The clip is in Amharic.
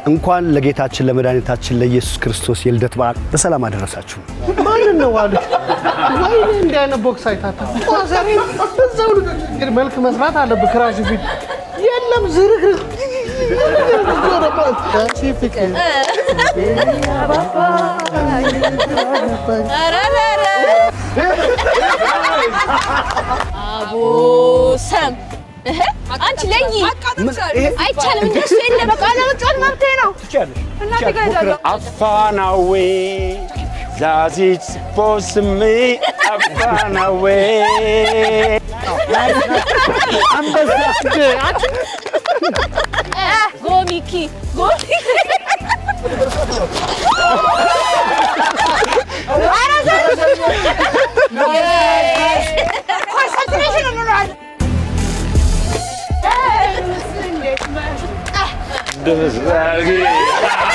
እንኳን ለጌታችን ለመድኃኒታችን ለኢየሱስ ክርስቶስ የልደት በዓል በሰላም አደረሳችሁ። ማንን ነው አሉ? ወይኔ እንዲህ አይነት ቦክስ አይታታ ዛሬ እዛው ልጆች እንግዲህ መልክ መስራት አለብህ። ክራሽ ፊት የለም ዝርግርግ አንቺ ፍቅር አቦሰም እህ፣ አንቺ ለይ አይቻልም። እንደሱ የለ በቃ ለመጫወት መብቴ ነው። እናቴ ጋር ሄዳለሁ። አፋናዌ ዛዚች ቦስሜ አፋናዌ ጎሚኪ ጎሚኪ ደስ